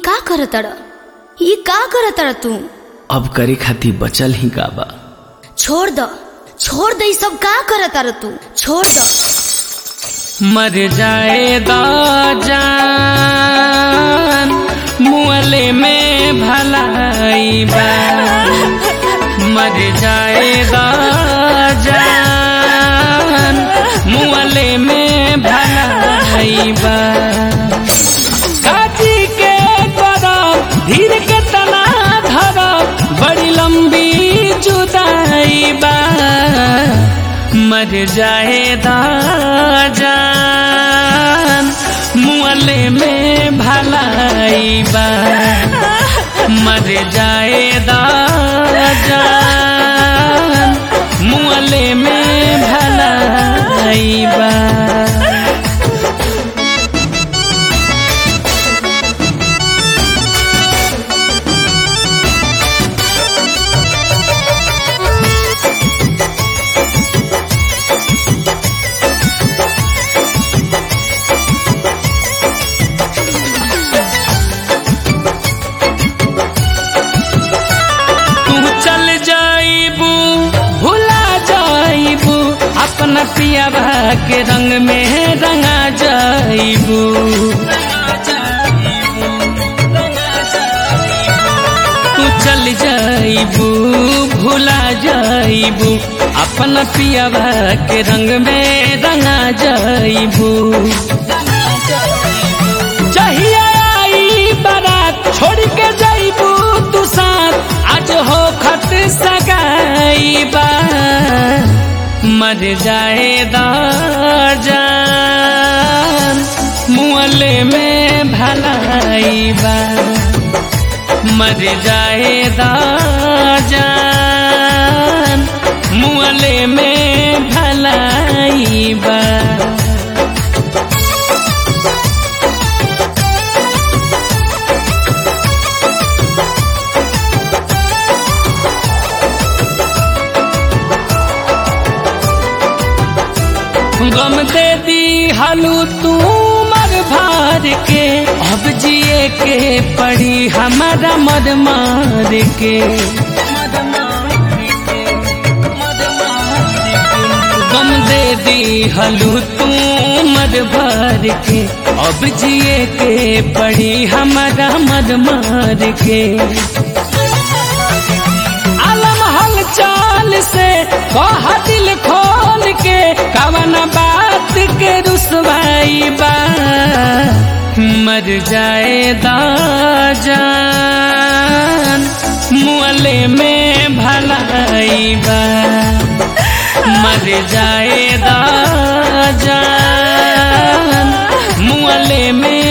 का करतड़ ई का करतड़ तू अब करे खातिर बचल ही का बा छोड़ द छोड़ दे ई सब का करतड़ तू छोड़ द मर जाएगा जान मुअले में भलाई बा मर जाएगा जान मुअले में भलाई बा काजी के करब धीर के तना धरब बड़ी लंबी जुदाई बा मर जाएगा जान मुअले में भलाई बा मर जाएगा जान मुअले में भलाई बा तू चल जाइबू भुला जाइबू अपना पियाबा के रंग में रंगा जाइबू तू चल जाइबू भुला जाइबू अपना पियाबा के रंग में रंगा जाइबू चाहिए आई बारात छोड़ के जाइबू तू साथ आज हो खत सगाई बा मर जाएगा जान मुअले में भलाई बा मर जाएगा जान मुअले में भलाई बा गम दे दी हलू तू मर भार के अब जिए के पड़ी हमारा मद मार के गम दे दी हलू तू मद भार के अब जिए के पड़ी हमारा मद मार के आलम हल चाल से कह दिल खोल के कवन बात के रुसवाई बा मर जाएगा जान मुअले में भलाई बा मर जाएगा जान मुअले में